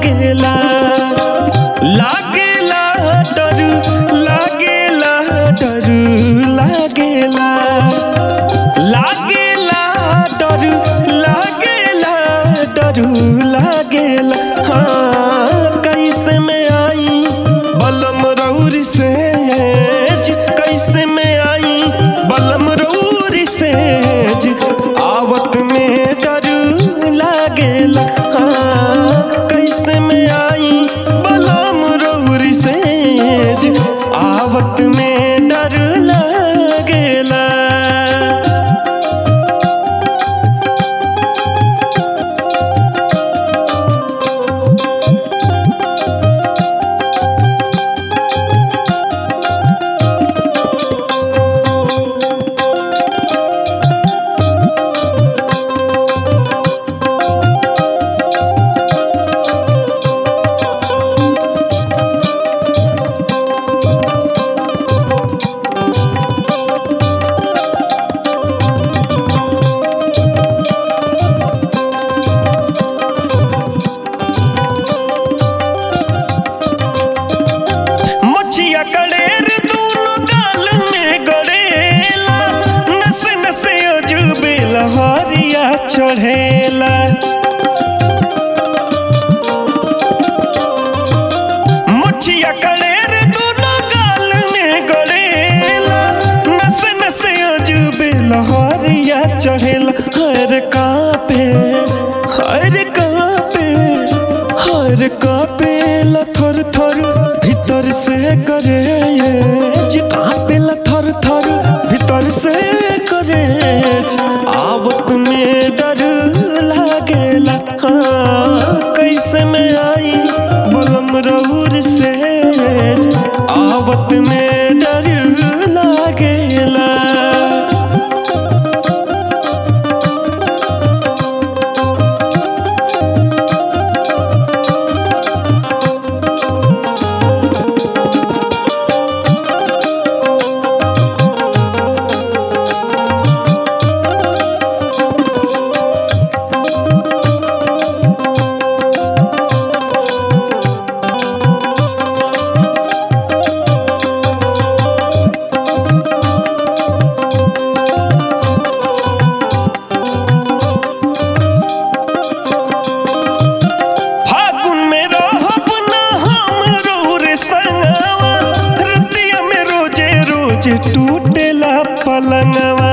लागेला लागेला डर लागेला डर लागेला लागेला डर लागेला डर लागेला हाँ कैसे में आई बलम रौर से कैसे में आई बलम रौर से आवत में डर लागेला हाँ कैसे में आई बलम रौर से आवत में डर लागेला मछिया कड़ेर दोनों गाल में गड़ेला नस नस अजूबे लहरिया चढ़ेला मछिया कड़ेर दोनों गाल में गड़ेला नस नस अजूबे लहरिया चढ़ेला हर कापे हर कापे हर कापे ला थर थर भीतर से करे जे कापे ला थर थर भीतर से करे आवत में डर लागेला हाँ कैसे में आई बलम रौर से आवत में डर लागेला फागुन में रहब ना हम रौर संगवा रतिया में रोजे रोजे टूटेला पलंगवा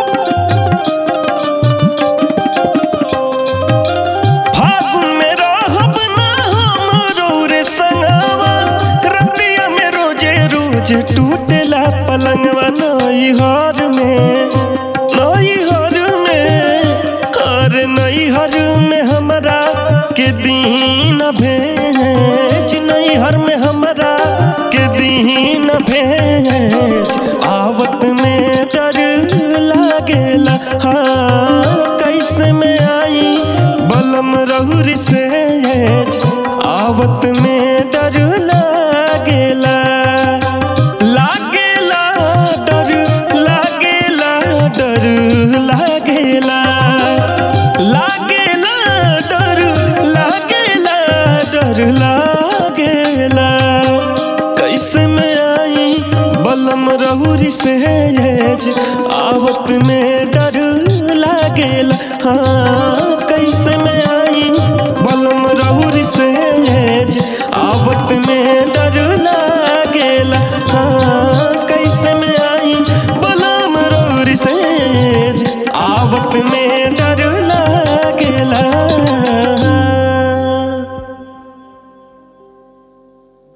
फागुन में रहब ना हम रौर संगवा रतिया में रोजे रोजे टूटेला पलंगवा नई हर में नई हर में हर नई हर में हमरा के दीन भेज नई हर में हमरा के दीन भेज आवत में डर लागेला हाँ कैसे में आई बलम रहुर से आवत में डर लागेला लागेला डर लागेला डर लागेला लागेला डर लागेला डर लागेला कैसे में आई बलम रहुरी से आवत में डर लागेला हाँ कैसे में आई बलम रहुरी से